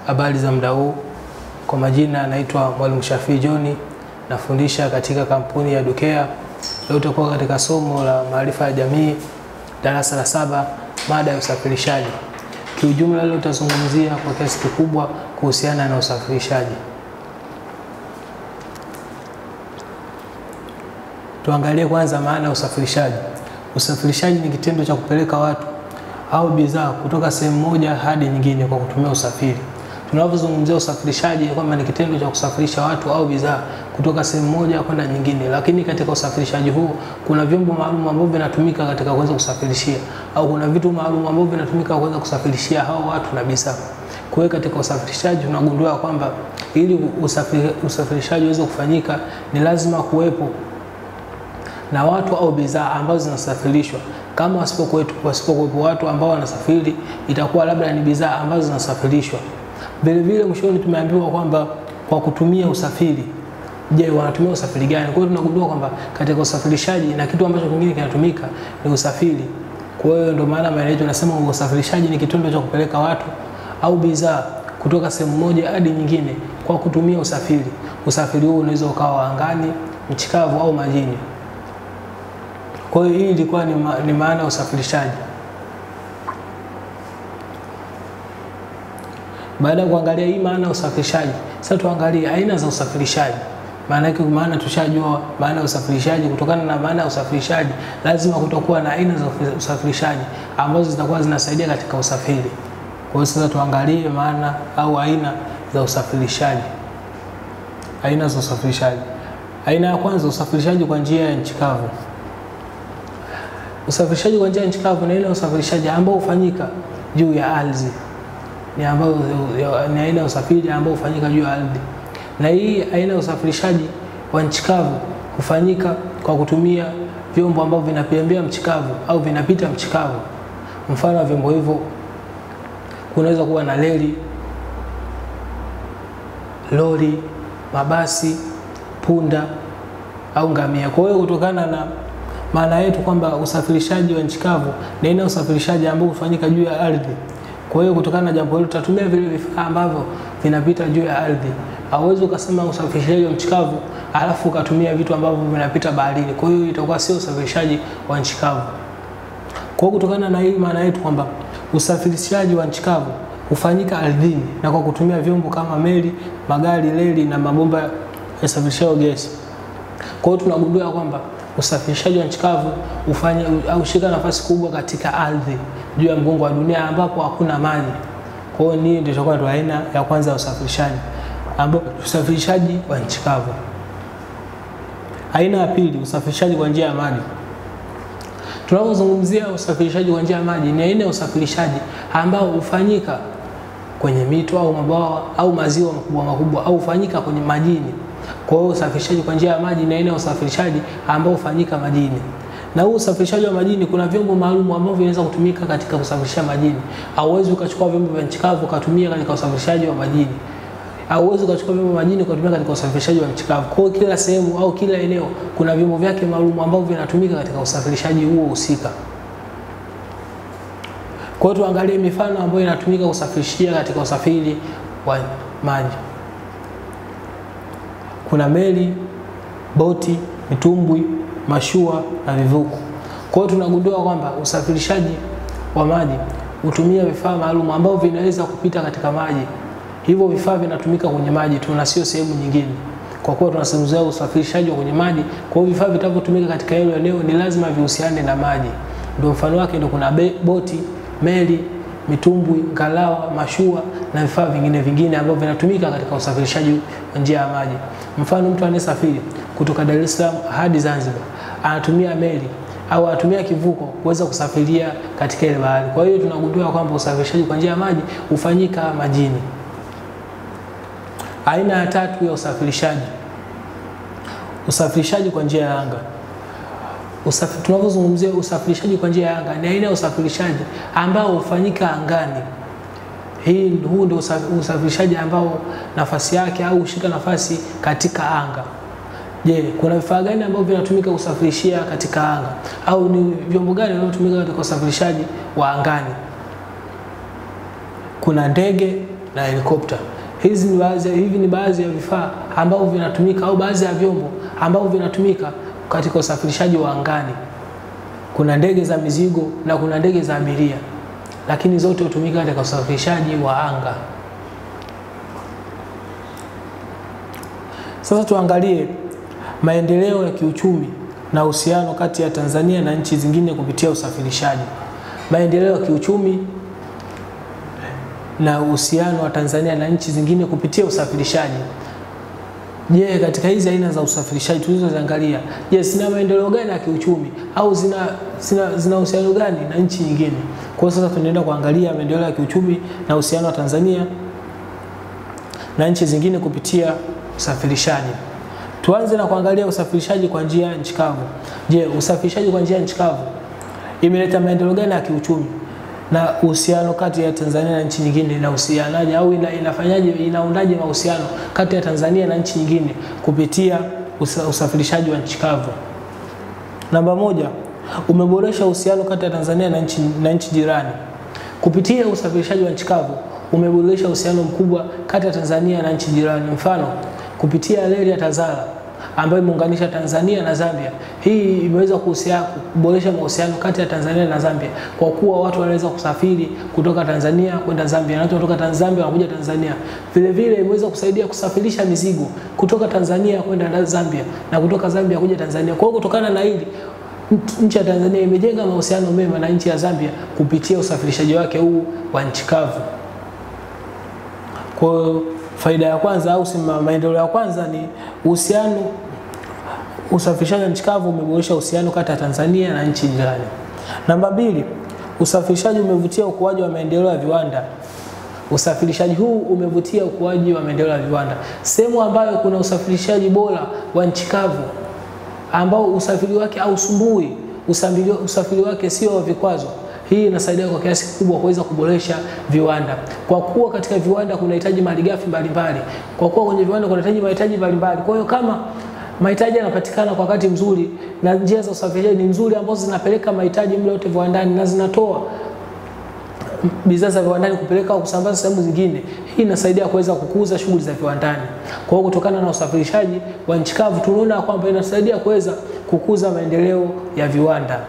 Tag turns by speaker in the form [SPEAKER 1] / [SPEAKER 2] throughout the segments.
[SPEAKER 1] Habari za muda huu, kwa majina naitwa Mwalimu Shafii John, nafundisha katika kampuni ya Dukea. Leo tutakuwa katika somo la maarifa ya jamii darasa la saba, mada ya usafirishaji. Kiujumla leo tutazungumzia kwa kiasi kikubwa kuhusiana na usafirishaji. Tuangalie kwanza maana ya usafirishaji. Usafirishaji ni kitendo cha kupeleka watu au bidhaa kutoka sehemu moja hadi nyingine kwa kutumia usafiri. Tunapozungumzia usafirishaji kwamba ni kitendo cha kusafirisha watu au bidhaa kutoka sehemu moja kwenda nyingine, lakini katika usafirishaji huu kuna vyombo maalum ambavyo vinatumika katika kuweza kusafirishia au kuna vitu maalum ambavyo vinatumika kuweza kusafirishia hao watu na bidhaa. Kwa hiyo katika usafirishaji tunagundua kwamba ili usafiri, usafirishaji uweze kufanyika ni lazima kuwepo na watu au bidhaa ambazo zinasafirishwa. Kama wasipokuwepo wasipokuwepo watu ambao wanasafiri, itakuwa labda ni bidhaa ambazo zinasafirishwa. Vile vile mwishoni tumeambiwa kwamba kwa kutumia usafiri. Je, wanatumia usafiri gani? Kwa hiyo tunagundua kwamba katika usafirishaji na kitu ambacho kingine kinatumika ni usafiri. Kwa hiyo ndio maana maana yetu nasema usafirishaji ni kitendo cha kupeleka watu au bidhaa kutoka sehemu moja hadi nyingine kwa kutumia usafiri. Usafiri huu unaweza ukawa angani, nchi kavu au majini. Kwa hiyo hii ilikuwa ni, ma, ni maana ya usafirishaji. Baada ya kuangalia hii maana ya usafirishaji, sasa tuangalie aina za usafirishaji. Maana yake maana tushajua maana ya usafirishaji. Kutokana na maana ya usafirishaji, lazima kutakuwa na aina za usafirishaji ambazo zitakuwa zinasaidia katika usafiri. Kwa hiyo sasa tuangalie maana au aina za usafirishaji. Aina za usafirishaji. Aina ya kwanza, usafirishaji kwa njia ya nchi kavu. Usafirishaji kwa njia ya nchi kavu ni ile usafirishaji ambao hufanyika juu ya ardhi, ni ambao ni aina ya usafiri ambao hufanyika juu ya ardhi. Na hii aina ya usafirishaji wa nchi kavu hufanyika kwa kutumia vyombo ambavyo vinapembea nchi kavu au vinapita nchi kavu. Mfano wa vyombo hivyo kunaweza kuwa na reli, lori, mabasi, punda au ngamia. Kwa hiyo kutokana na maana yetu kwamba usafirishaji wa nchi kavu ni aina ya usafirishaji ambao hufanyika juu ya ardhi. Kwa hiyo kutokana na jambo hilo tutatumia vile vifaa ambavyo vinapita juu ya ardhi. Hauwezi ukasema usafirishaji wa nchi kavu alafu ukatumia vitu ambavyo vinapita baharini. Kwa hiyo itakuwa sio usafirishaji wa nchi kavu. Kwa hiyo kutokana na hii maana yetu kwamba usafirishaji wa nchi kavu hufanyika ardhini na kwa kutumia vyombo kama meli, magari, reli na mabomba ya usafirishaji gesi. Kwa hiyo tunagundua kwamba usafirishaji wa nchi kavu ufanye au shika nafasi kubwa katika ardhi juu ya mgongo wa dunia ambapo hakuna maji. Kwa hiyo ni ndio itakuwa ndio aina ya kwanza ya usafirishaji ambao usafirishaji wa nchi kavu. Aina ya pili, usafirishaji kwa njia ya maji. Tunapozungumzia usafirishaji kwa njia ya maji, ni aina ya usafirishaji ambao hufanyika kwenye mito au mabwawa au maziwa makubwa makubwa au hufanyika kwenye majini. Kwa hiyo usafirishaji kwa njia ya maji ni aina ya usafirishaji ambao hufanyika majini. Na huu usafirishaji wa majini kuna vyombo maalum ambavyo vinaweza kutumika katika kusafirisha majini. Hauwezi ukachukua vyombo vya nchi kavu ukatumia katika usafirishaji wa majini. Hauwezi ukachukua vyombo vya majini ukatumia katika usafirishaji wa nchi kavu. Kwa hiyo kila sehemu au kila eneo kuna vyombo vyake maalum ambavyo vinatumika katika usafirishaji huo husika. Kwa hiyo tuangalie mifano ambayo inatumika kusafirishia katika usafiri wa maji. Kuna meli, boti, mitumbwi, mashua na vivuko. Kwa hiyo tunagundua kwamba usafirishaji wa maji hutumia vifaa maalum ambavyo vinaweza kupita katika maji. Hivyo vifaa vinatumika kwenye maji tu na sio sehemu nyingine. Kwa kuwa tunazungumzia usafirishaji wa kwenye maji, kwa hiyo vifaa vitavyotumika katika hilo eneo ni lazima vihusiane na maji. Ndio mfano wake ndio kuna be, boti, meli, mitumbwi, ngalawa, mashua na vifaa vingine vingine ambavyo vinatumika katika usafirishaji wa njia ya maji. Mfano, mtu anayesafiri kutoka Dar es Salaam hadi Zanzibar anatumia meli au anatumia kivuko kuweza kusafiria katika ile bahari. Kwa hiyo tunagundua kwamba usafirishaji kwa njia ya maji hufanyika majini. Aina ya tatu ya usafirishaji, usafirishaji kwa njia ya anga. Usafi, tunapozungumzia usafirishaji kwa njia ya anga ni aina ya usafirishaji ambao hufanyika angani. Hii huu ndio usafirishaji ambao nafasi yake au hushika nafasi katika anga. Je, kuna vifaa gani ambavyo vinatumika kusafirishia katika anga au ni vyombo gani vinavyotumika katika usafirishaji wa angani? Kuna ndege na helikopta. Hizi ni baadhi, hivi ni baadhi ya vifaa ambavyo vinatumika au baadhi ya vyombo ambavyo vinatumika katika usafirishaji wa angani. Kuna ndege za mizigo na kuna ndege za abiria, lakini zote hutumika katika usafirishaji wa anga. Sasa tuangalie maendeleo ya kiuchumi na uhusiano kati ya Tanzania na nchi zingine kupitia usafirishaji. Maendeleo ya kiuchumi na uhusiano wa Tanzania na nchi zingine kupitia usafirishaji. Je, katika hizi aina za usafirishaji tulizoziangalia, je, zina maendeleo gani ya kiuchumi au zina zina zina uhusiano gani na nchi nyingine? Kwa hiyo sasa tunaenda kuangalia maendeleo ya kiuchumi na uhusiano wa Tanzania na nchi zingine kupitia usafirishaji. Tuanze na kuangalia usafirishaji kwa njia ya nchi kavu. Je, usafirishaji kwa njia ya nchi kavu imeleta maendeleo gani ya kiuchumi na uhusiano kati ya Tanzania na nchi nyingine inahusianaje au ina, inafanyaje inaundaje mahusiano kati ya Tanzania na nchi nyingine kupitia usa, usafirishaji wa nchi kavu? Namba moja, umeboresha uhusiano kati ya Tanzania na nchi, na nchi jirani kupitia usafirishaji wa nchi kavu. Umeboresha uhusiano mkubwa kati ya Tanzania na nchi jirani, mfano kupitia reli ya Tazara ambayo imeunganisha Tanzania na Zambia. Hii imeweza kuboresha mahusiano kati ya Tanzania na Zambia kwa kuwa watu wanaweza kusafiri kutoka Tanzania kwenda Zambia na watu kutoka Zambia wanakuja Tanzania. Vile vile imeweza kusaidia kusafirisha mizigo kutoka Tanzania kwenda Zambia na kutoka Zambia kuja Tanzania. Kwa hiyo kutokana na hili nchi ya Tanzania imejenga mahusiano mema na nchi ya Zambia kupitia usafirishaji wake huu wa nchi kavu. Kwa hiyo faida ya kwanza au maendeleo ya kwanza ni uhusiano, usafirishaji wa nchi kavu umeboresha uhusiano kati ya Tanzania na nchi jirani. Namba mbili, usafirishaji umevutia ukuaji wa maendeleo ya viwanda. Usafirishaji huu umevutia ukuaji wa maendeleo ya viwanda. Sehemu ambayo kuna usafirishaji bora wa nchi kavu ambao usafiri wake hausumbui, usafiri, usafiri wake sio wa vikwazo hii inasaidia kwa kiasi kikubwa kuweza kuboresha viwanda, kwa kuwa katika viwanda kunahitaji malighafi mbalimbali, kwa kuwa kwenye viwanda kunahitaji mahitaji mbalimbali. Kwa hiyo kama mahitaji yanapatikana kwa wakati mzuri na njia za usafirishaji ni nzuri ambazo zinapeleka mahitaji muda wote viwandani na zinatoa bidhaa za viwandani kupeleka au kusambaza sehemu zingine, hii inasaidia kuweza kukuza shughuli za viwandani. Kwa hiyo kutokana na usafirishaji wa nchi kavu tunaona kwamba inasaidia kuweza kukuza maendeleo ya viwanda.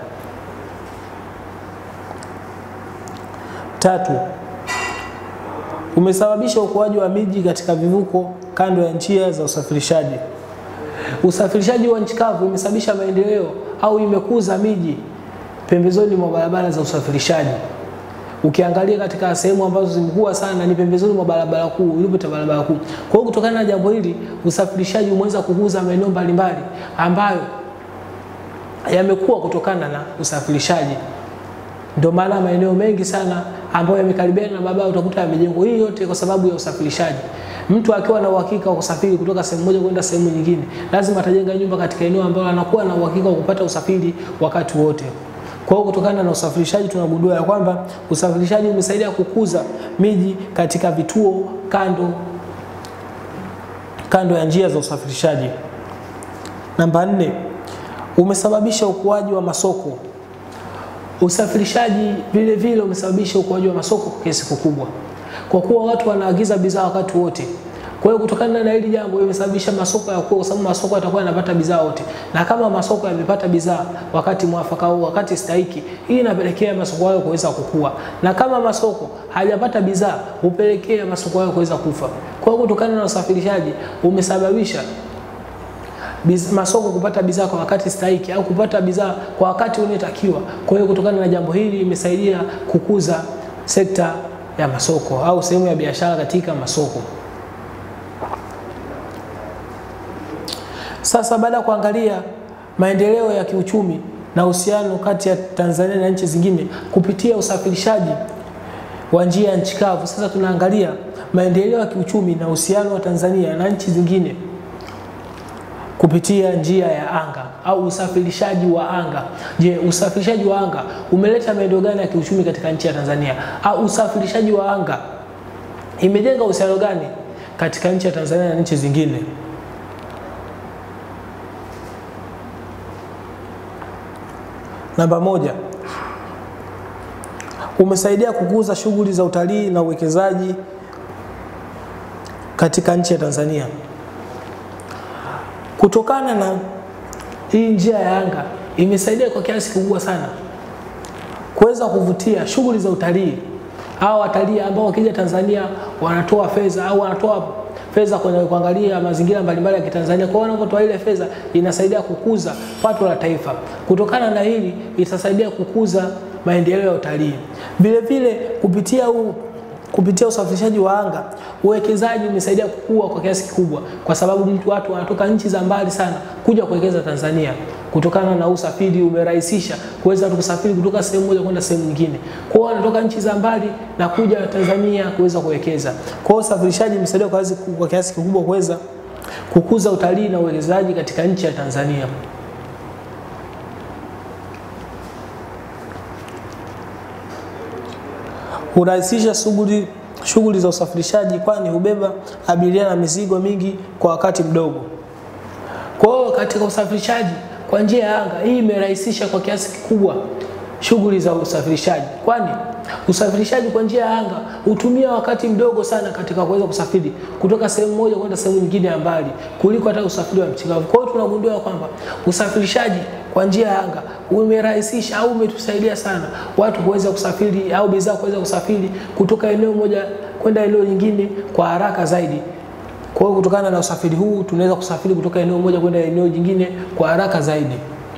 [SPEAKER 1] Tatu, umesababisha ukuaji wa miji katika vivuko kando ya njia za usafirishaji. Usafirishaji wa nchi kavu imesababisha maendeleo au imekuza miji pembezoni mwa barabara za usafirishaji. Ukiangalia katika sehemu ambazo zimekuwa sana ni pembezoni mwa barabara kuu, ilipita barabara kuu. Kwa hiyo kutokana na jambo hili, usafirishaji umeweza kukuza maeneo mbalimbali ambayo yamekuwa kutokana na usafirishaji. Ndio maana maeneo mengi sana ambayo yamekaribiana na barabara utakuta yamejengwa. Hii yote kwa sababu ya usafirishaji. Mtu akiwa na uhakika wa kusafiri kutoka sehemu moja kwenda sehemu nyingine, lazima atajenga nyumba katika eneo ambalo anakuwa na uhakika wa kupata usafiri wakati wote. Kwa hiyo kutokana na usafirishaji tunagundua ya kwamba usafirishaji umesaidia kukuza miji katika vituo kando kando ya njia za usafirishaji. Namba nne, umesababisha ukuaji wa masoko. Usafirishaji vile vile umesababisha ukuaji wa masoko kwa kiasi kikubwa, kwa kuwa watu wanaagiza bidhaa wakati wote. Kwa hiyo kutokana na hili jambo imesababisha masoko ya kwa sababu masoko yatakuwa yanapata bidhaa wote, na kama masoko yamepata bidhaa wakati mwafaka au wakati stahiki, hii inapelekea masoko hayo kuweza kukua, na kama masoko hajapata bidhaa hupelekea masoko hayo kuweza kufa. Kwa hiyo kutokana na usafirishaji umesababisha Biz, masoko kupata bidhaa kwa wakati stahiki au kupata bidhaa kwa wakati unaotakiwa. Kwa hiyo kutokana na jambo hili imesaidia kukuza sekta ya masoko au sehemu ya biashara katika masoko. Sasa baada ya kuangalia maendeleo ya kiuchumi na uhusiano kati ya Tanzania na nchi zingine kupitia usafirishaji wa njia ya nchi kavu, sasa tunaangalia maendeleo ya kiuchumi na uhusiano wa Tanzania na nchi zingine kupitia njia ya anga au usafirishaji wa anga. Je, usafirishaji wa anga umeleta maendeleo gani ya kiuchumi katika nchi ya Tanzania? Au usafirishaji wa anga imejenga uhusiano gani katika nchi ya Tanzania na nchi zingine? Namba moja, umesaidia kukuza shughuli za utalii na uwekezaji katika nchi ya Tanzania. Kutokana na hii njia ya anga imesaidia kwa kiasi kikubwa sana kuweza kuvutia shughuli za utalii. Hao watalii ambao wakija Tanzania wanatoa fedha au wanatoa fedha kwenye kuangalia mazingira mbalimbali ya Kitanzania. Kwa hiyo wanapotoa ile fedha inasaidia kukuza pato la taifa. Kutokana na hili itasaidia kukuza maendeleo ya utalii. Vile vile kupitia huu kupitia usafirishaji wa anga uwekezaji umesaidia kukua kwa kiasi kikubwa, kwa sababu mtu watu wanatoka nchi za mbali sana kuja kuwekeza Tanzania. Kutokana na usafiri umerahisisha kuweza watu kusafiri kutoka sehemu moja kwenda sehemu nyingine. Kwa hiyo wanatoka nchi za mbali na kuja Tanzania kuweza kuwekeza. Kwa hiyo usafirishaji umesaidia kwa, kwa kiasi kikubwa kuweza kukuza utalii na uwekezaji katika nchi ya Tanzania. hurahisisha shughuli shughuli za usafirishaji, kwani hubeba abiria na mizigo mingi kwa wakati mdogo. Kwa hiyo katika usafirishaji kwa njia ya anga, hii imerahisisha kwa kiasi kikubwa shughuli za usafirishaji, kwani usafirishaji kwa njia ya anga hutumia wakati mdogo sana katika kuweza kusafiri kutoka sehemu moja kwenda sehemu nyingine ya mbali kuliko hata usafiri wa nchi kavu. Kwa hiyo tunagundua kwamba usafirishaji kwa njia ya anga umerahisisha au umetusaidia sana watu kuweza kusafiri au bidhaa kuweza kusafiri kutoka eneo moja kwenda eneo lingine kwa haraka zaidi. Kwa hiyo kutokana na usafiri huu tunaweza kusafiri kutoka eneo moja kwenda eneo jingine kwa haraka zaidi.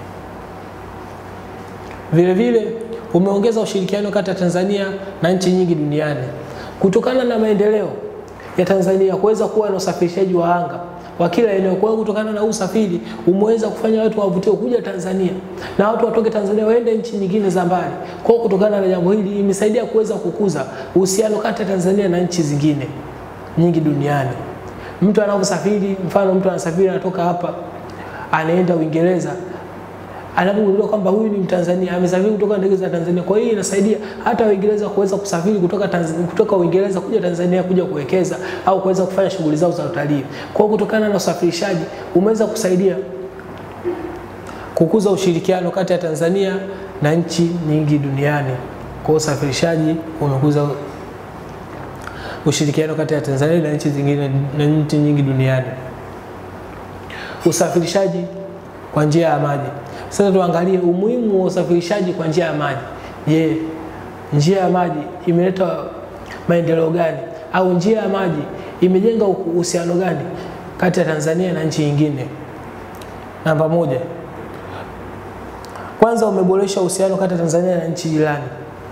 [SPEAKER 1] Vile vile umeongeza ushirikiano kati ya Tanzania na nchi nyingi duniani kutokana na maendeleo ya Tanzania kuweza kuwa na usafirishaji wa anga wa kila eneo. Kwa hiyo kutokana na usafiri umeweza kufanya watu wavutiwe kuja Tanzania na watu watoke Tanzania waende nchi nyingine za mbali. Kwa hiyo kutokana na jambo hili imesaidia kuweza kukuza uhusiano kati ya Tanzania na nchi zingine nyingi duniani. Mtu anaposafiri, mfano mtu anasafiri anatoka hapa anaenda Uingereza, anapogundua kwamba huyu ni Mtanzania amesafiri kutoka ndege za Tanzania. Kwa hiyo inasaidia hata Waingereza kuweza kusafiri kutoka Tanzania, kutoka Uingereza kuja Tanzania kuja kuwekeza au kuweza kufanya shughuli zao za utalii. Kwa hiyo kutokana na usafirishaji umeweza kusaidia kukuza ushirikiano kati ya Tanzania na nchi nyingi duniani. Kwa hiyo usafirishaji umekuza ushirikiano kati ya Tanzania na nchi zingine na nchi nyingi duniani. Usafirishaji kwa njia ya maji. Sasa tuangalie umuhimu wa usafirishaji kwa njia ya maji. Je, njia ya maji imeleta maendeleo gani au njia ya maji imejenga uhusiano gani kati ya Tanzania na nchi nyingine? Namba moja, kwanza umeboresha uhusiano kati ya Tanzania na nchi jirani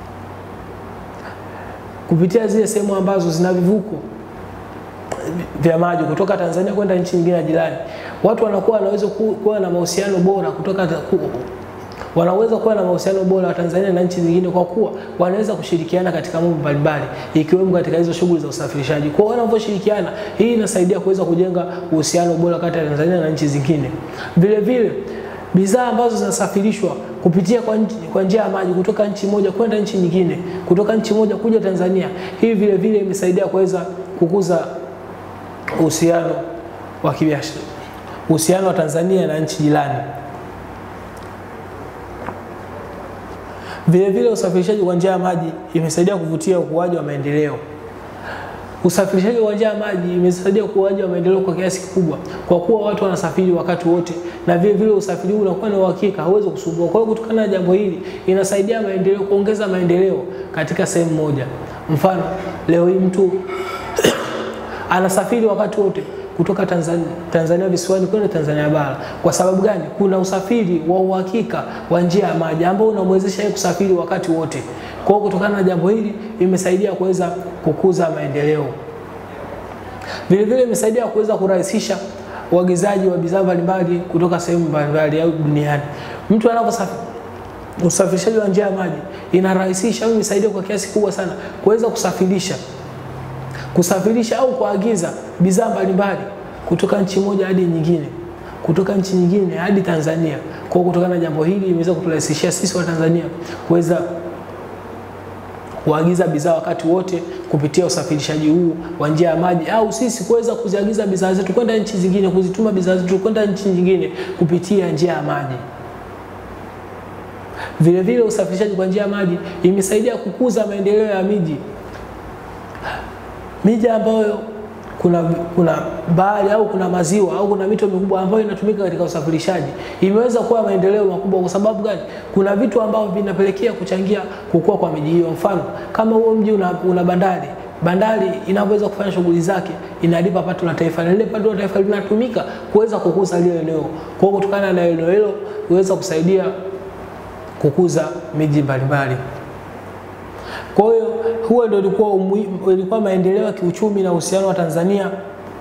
[SPEAKER 1] kupitia zile sehemu ambazo zina vivuko vya maji kutoka Tanzania kwenda nchi nyingine ya jirani. Watu wanakuwa wanaweza kuwa na mahusiano bora kutoka ku, wanaweza kuwa na mahusiano bora wa Tanzania na nchi zingine kwa kuwa wanaweza kushirikiana katika mambo mbalimbali ikiwemo katika hizo shughuli za usafirishaji. Kwa hiyo wanavyoshirikiana, hii inasaidia kuweza kujenga uhusiano bora kati ya Tanzania na nchi zingine. Vile vile bidhaa ambazo zinasafirishwa kupitia kwa, kwa njia ya maji kutoka nchi moja kwenda nchi nyingine, kutoka nchi moja kuja Tanzania, hii vile vile imesaidia kuweza kukuza uhusiano wa kibiashara, uhusiano wa Tanzania na nchi jirani. Vile vile usafirishaji kwa njia ya maji imesaidia kuvutia ukuaji wa maendeleo. Usafirishaji kwa njia ya maji imesaidia ukuaji wa maendeleo kwa kiasi kikubwa, kwa kuwa watu wanasafiri wakati wote, na vile vile usafiri huu unakuwa na uhakika, hauwezi kusumbua. Kwa hiyo kutokana na jambo hili inasaidia maendeleo, kuongeza maendeleo katika sehemu moja. Mfano, leo hii mtu anasafiri wakati wote kutoka Tanzania, Tanzania visiwani kwenda Tanzania bara. Kwa sababu gani? Kuna usafiri wa uhakika wa njia ya maji ambao unamwezesha yeye kusafiri wakati wote. Kwa hiyo kutokana na jambo hili imesaidia kuweza kukuza maendeleo. Vile vile imesaidia kuweza kurahisisha uagizaji wa bidhaa mbalimbali kutoka sehemu mbalimbali au duniani. Mtu anaposafiri usafirishaji wa njia ya maji inarahisisha au imesaidia kwa kiasi kubwa sana kuweza kusafirisha kusafirisha au kuagiza bidhaa mbalimbali kutoka nchi moja hadi nyingine, kutoka nchi nyingine hadi Tanzania. Kwa kutokana na jambo hili imeweza kuturahisishia sisi wa Tanzania kuweza kuagiza bidhaa wakati wote kupitia usafirishaji huu wa njia ya maji, au sisi kuweza kuziagiza bidhaa zetu kwenda nchi zingine, kuzituma bidhaa zetu kwenda nchi nyingine kupitia njia ya maji. Vile vile usafirishaji kwa njia ya maji imesaidia kukuza maendeleo ya miji miji ambayo kuna, kuna bahari au kuna maziwa au kuna mito mikubwa ambayo inatumika katika usafirishaji, imeweza kuwa maendeleo makubwa. Kwa sababu gani? Kuna vitu ambavyo vinapelekea kuchangia kukua kwa miji hiyo. Mfano kama huo mji una, una bandari bandari inavyoweza kufanya shughuli zake inalipa pato la taifa, na lile pato la taifa linatumika kuweza kukuza lile eneo. Kwa hiyo kutokana na eneo hilo huweza kusaidia kukuza miji mbalimbali. Kwa hiyo huo ndio ilikuwa ilikuwa maendeleo ya kiuchumi na uhusiano wa Tanzania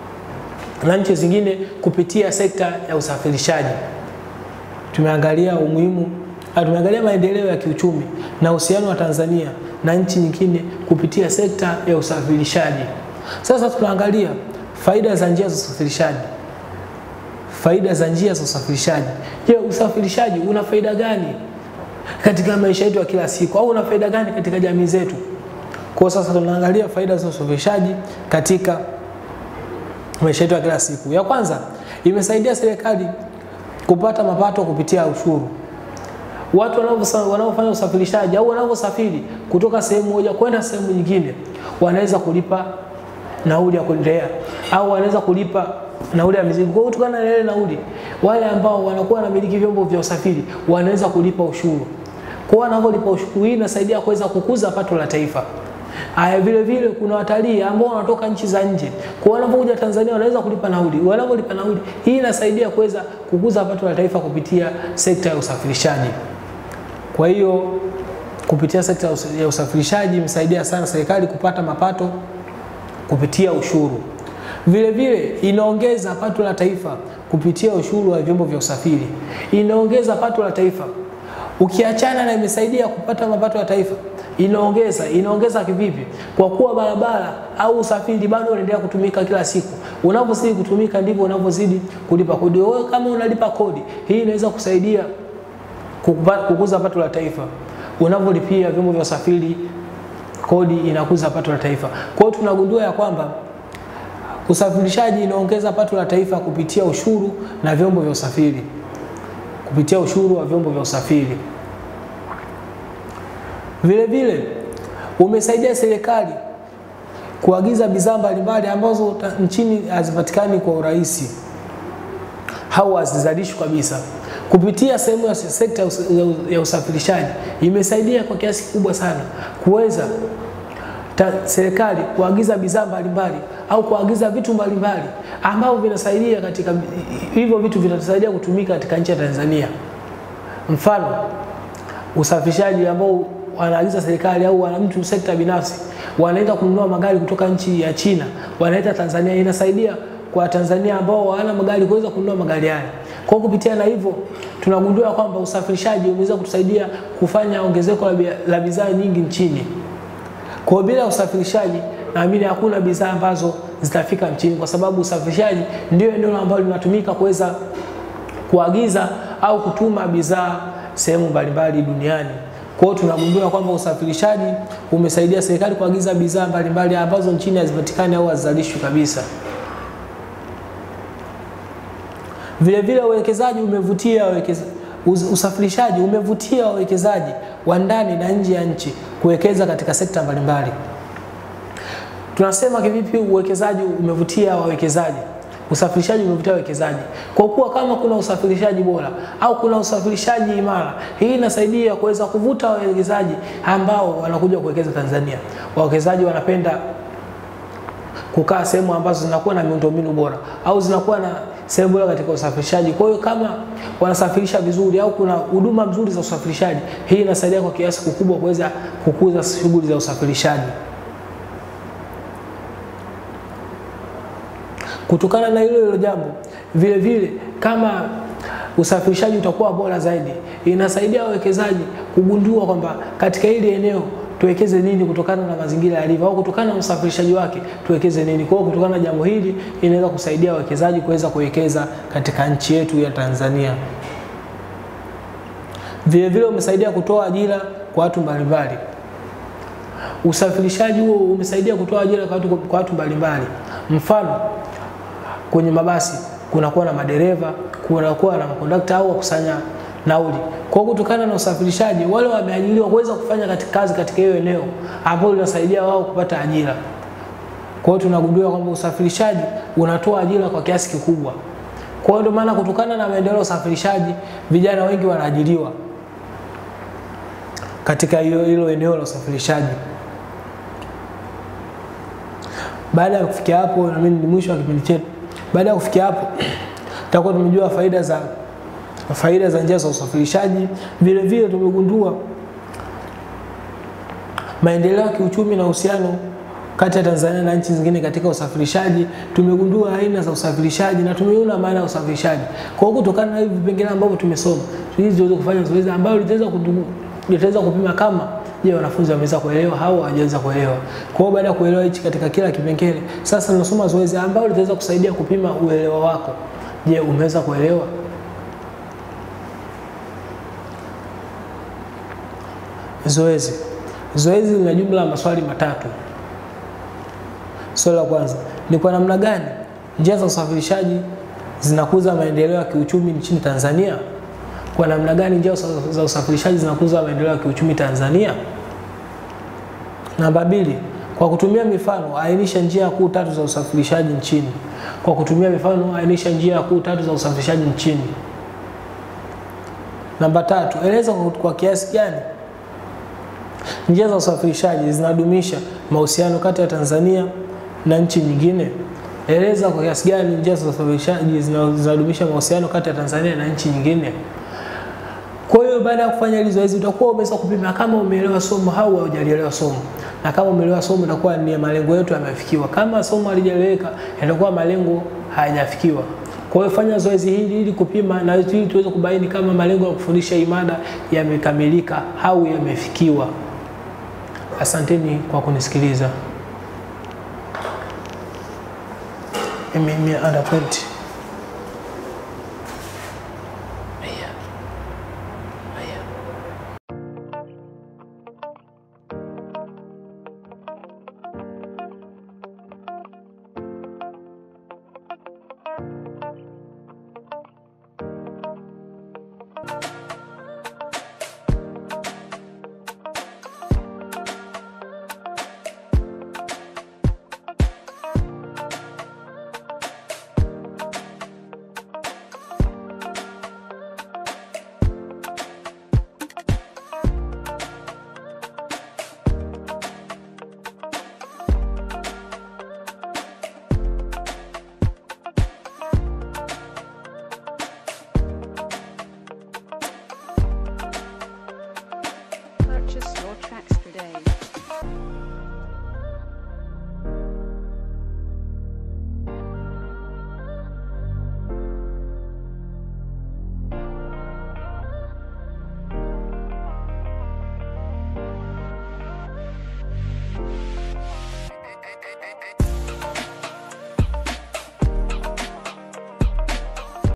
[SPEAKER 1] na nchi zingine kupitia sekta ya usafirishaji. Tumeangalia umuhimu, tumeangalia maendeleo ya kiuchumi na uhusiano wa Tanzania na nchi nyingine kupitia sekta ya usafirishaji. Sasa tunaangalia faida za njia za usafirishaji. Faida za njia za usafirishaji. Je, usafirishaji una faida gani katika maisha yetu ya kila siku au una faida gani katika jamii zetu? Kwa sasa tunaangalia faida za usafirishaji katika maisha yetu ya kila siku. Ya kwanza, imesaidia serikali kupata mapato kupitia ushuru. Watu wanaofanya usafirishaji au wanavyosafiri kutoka sehemu moja kwenda sehemu nyingine wanaweza kulipa nauli ya kuendelea au wanaweza kulipa nauli ya mizigo. Kwa kutokana na ile nauli, wale ambao wanakuwa wanamiliki vyombo vya usafiri wanaweza kulipa ushuru. Kwa wanavyolipa ushuru, hii inasaidia kuweza kukuza pato la taifa. Haya, vile vile kuna watalii ambao wanatoka nchi za nje, kwa wanapokuja Tanzania wanaweza kulipa nauli. Wanapolipa nauli, hii inasaidia kuweza kukuza pato la taifa kupitia sekta ya usafirishaji. Kwa hiyo kupitia sekta ya usafirishaji imesaidia sana serikali kupata mapato kupitia ushuru. Vile vile inaongeza pato la taifa kupitia ushuru wa vyombo vya usafiri, inaongeza pato la taifa. Ukiachana na imesaidia kupata mapato ya taifa, inaongeza inaongeza kivipi? Kwa kuwa barabara au usafiri bado unaendelea kutumika kila siku. Unavyozidi kutumika ndivyo unavyozidi kulipa kodi. Wewe kama unalipa kodi, hii inaweza kusaidia kukuza pato la taifa. Unavyolipia vyombo vya usafiri kodi, inakuza pato la taifa. Kwa hiyo tunagundua ya kwamba usafirishaji inaongeza pato la taifa kupitia ushuru na vyombo vya usafiri, kupitia ushuru wa vyombo vya usafiri. Vile vile umesaidia serikali kuagiza bidhaa mbalimbali ambazo nchini hazipatikani kwa urahisi au hazizalishwi kabisa. Kupitia sehemu ya sekta ya usafirishaji imesaidia kwa kiasi kikubwa sana kuweza serikali kuagiza bidhaa mbalimbali au kuagiza vitu mbalimbali ambavyo vinasaidia katika hivyo vitu vinatusaidia kutumika katika nchi ya Tanzania. Mfano, usafirishaji ambao wanaagiza serikali au wana mtu sekta binafsi wanaenda kununua magari kutoka nchi ya China wanaleta Tanzania, inasaidia kwa Tanzania ambao hawana magari kuweza kununua magari haya. Kwa kupitia na hivyo tunagundua kwamba usafirishaji umeweza kutusaidia kufanya ongezeko la bidhaa nyingi nchini. Kwa bila usafirishaji naamini hakuna bidhaa ambazo zitafika nchini, kwa sababu usafirishaji ndio eneo ambalo linatumika kuweza kuagiza au kutuma bidhaa sehemu mbalimbali duniani. Kwa hiyo tunagundua kwamba usafirishaji umesaidia serikali kuagiza bidhaa mbalimbali ambazo nchini hazipatikani au hazizalishwi kabisa. Vile vile uwekezaji umevutia wawekeza, usafirishaji umevutia wawekezaji wa ndani na nje ya nchi kuwekeza katika sekta mbalimbali. Tunasema kivipi uwekezaji umevutia wawekezaji? Usafirishaji umevutia wawekezaji kwa kuwa kama kuna usafirishaji bora au kuna usafirishaji imara, hii inasaidia kuweza kuvuta wawekezaji ambao wanakuja kuwekeza Tanzania. Wawekezaji wanapenda kukaa sehemu ambazo zinakuwa na miundombinu bora au zinakuwa na sehemu bora katika usafirishaji. Kwa hiyo kama wanasafirisha vizuri au kuna huduma nzuri za usafirishaji, hii inasaidia kwa kiasi kikubwa kuweza kukuza shughuli za usafirishaji. Kutokana na hilo hilo jambo, vile vile kama usafirishaji utakuwa bora zaidi, inasaidia wawekezaji kugundua kwamba katika hili eneo tuwekeze nini kutokana na mazingira yalivyo, au kutokana na usafirishaji wake tuwekeze nini. Kwa hiyo kutokana na jambo hili inaweza kusaidia wawekezaji kuweza kuwekeza katika nchi yetu ya Tanzania. Vile vile umesaidia kutoa ajira kwa watu mbalimbali. Usafirishaji huo umesaidia kutoa ajira kwa watu, kwa watu mbalimbali. Mfano, kwenye mabasi kunakuwa na madereva, kunakuwa na makondakta au wakusanya nauli. Kwa kutokana na usafirishaji, wale wameajiriwa kuweza kufanya katika kazi katika hiyo eneo ambalo linasaidia wao kupata ajira. Kwa hiyo tunagundua kwamba usafirishaji unatoa ajira kwa kiasi kikubwa. Kwa hiyo ndio maana kutokana na maendeleo ya usafirishaji, vijana wengi wanaajiriwa katika hilo hilo eneo la usafirishaji. Baada ya kufikia hapo, na mimi ni mwisho wa kipindi chetu. Baada ya kufikia hapo, tutakuwa tumejua faida za faida za njia za usafirishaji. Vile vile tumegundua maendeleo ya kiuchumi na uhusiano kati ya Tanzania na nchi zingine katika usafirishaji. Tumegundua aina za usafirishaji na tumeona maana ya usafirishaji. Kwa hiyo kutokana na hivi vipengele ambavyo tumesoma, ili tuweze kufanya zoezi ambalo litaweza litaweza kupima kama je, wanafunzi wameweza kuelewa au hawajaweza kuelewa. Kwa hiyo baada ya kuelewa hichi katika kila kipengele, sasa tunasoma zoezi ambalo litaweza kusaidia kupima uelewa wako. Je, umeweza kuelewa? Zoezi. Zoezi lina jumla ya maswali matatu. Swali la kwanza ni kwa namna gani njia za usafirishaji zinakuza maendeleo ya kiuchumi nchini Tanzania? Kwa namna gani njia za usafirishaji zinakuza maendeleo ya kiuchumi Tanzania? Namba mbili, kwa kutumia mifano ainisha njia kuu tatu za usafirishaji nchini. Kwa kutumia mifano ainisha njia kuu tatu za usafirishaji nchini. Namba tatu, eleza kwa kiasi gani njia za usafirishaji zinadumisha mahusiano kati ya Tanzania na nchi nyingine. Eleza kwa kiasi gani njia za usafirishaji zinadumisha mahusiano kati ya Tanzania na nchi nyingine. Kwa hiyo baada ya kufanya hili zoezi utakuwa umeweza kupima kama umeelewa somo au hujalielewa somo, na kama umeelewa somo itakuwa ni malengo yetu yamefikiwa. Kama somo halijaeleweka, itakuwa malengo hayajafikiwa. Kwa hiyo fanya zoezi hili ili kupima na ili tuweze kubaini kama malengo ya kufundisha hii mada yamekamilika au yamefikiwa. Asanteni kwa kunisikiliza. Mimi under 20.